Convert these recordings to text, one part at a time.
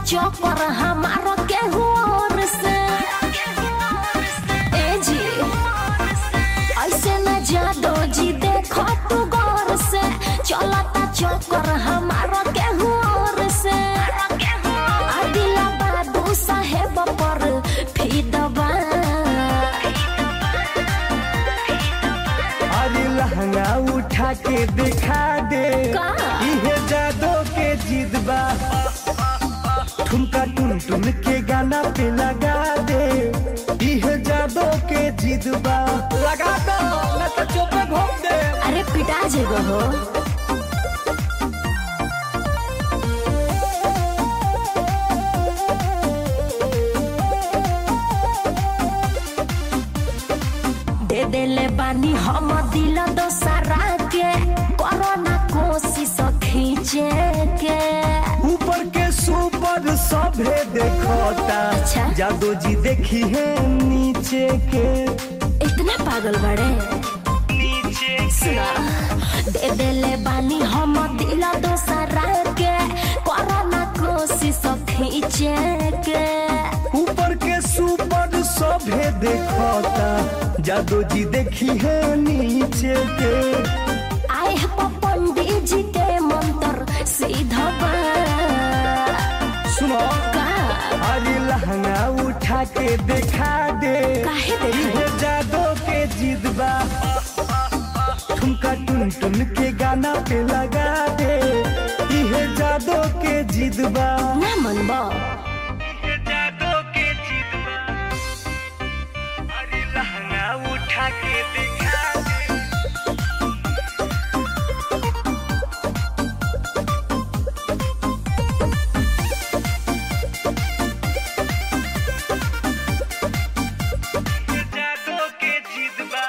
चौकर हमारा केहू और से ए जी ऐसे न जादो जी देखो तू गौर से चलता चौकर हमारा केहू और से अदिला बाबू साहेब पर फिदबा अरे लहंगा उठा के दिखा दे का? इहे जादो के जिद बा ठुमका टुन टुन के गाना पे लगा दे इहे जादो के जिद बा लगा दो न तो चुपे घोप दे अरे पिटा जेगो हो दे देले बानी हम दिल दोसरा के कोरोना कोशिश खींचे के ऊपर के सुपर सभे देखता अच्छा। जादो जी देखी है नीचे के इतना पागल बड़े नीचे सुना दे देले बानी हम दिल दोसरा के कोरोना कोशिश खींचे के ऊपर के सुपर सभे देखता जादो जी देखी है नीचे के आए हैं पंडित जी के मंत्र सीधा बा। सुनो का अरे लहंगा उठा के दिखा दे काहे देखाई? इहे जादो के जिद बा ठुमका टुन टुन के गाना पे लगा दे इहे जादो के जिद बा ना मन बा इहे जादो के जिद बा अरे लहंगा उठा के दिखा दे जादो के जिद बा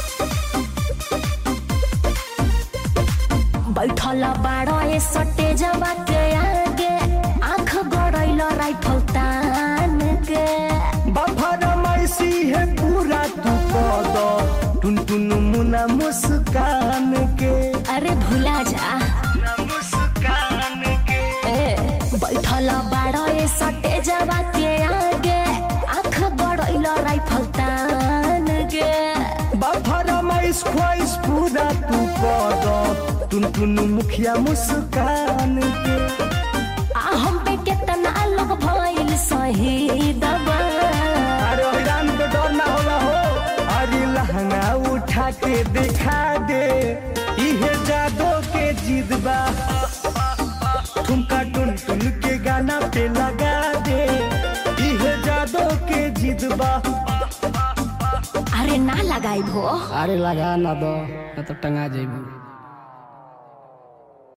बैठल बाड़ो ए सटे जवा के आगे आंख गड़ैल राइफल तान के बफरमाइशी है पूरा तू कद टुन टुन मुना मुस्कान के अरे भुला जा मुना मुस्कान के ए बैठल बाड़ो ए सटे जवा के आगे आंख गड़ैल राइफल तान के बफरमाइश ख्वाइश पूरा तू कद टुन टुन मुखिया मुस्कान के आ हम पे केतना लोग भइल शहीद बा अरे हैरान को डर ना होला हो अरे लहंगा उठा के दिखा दे इहे जादो के जिद बा ठुमका टुन टुन के गाना पे लगा दे इहे जादो के जिद बा अरे ना लगाई भो अरे लगा ना दो न तो टंगा जेबू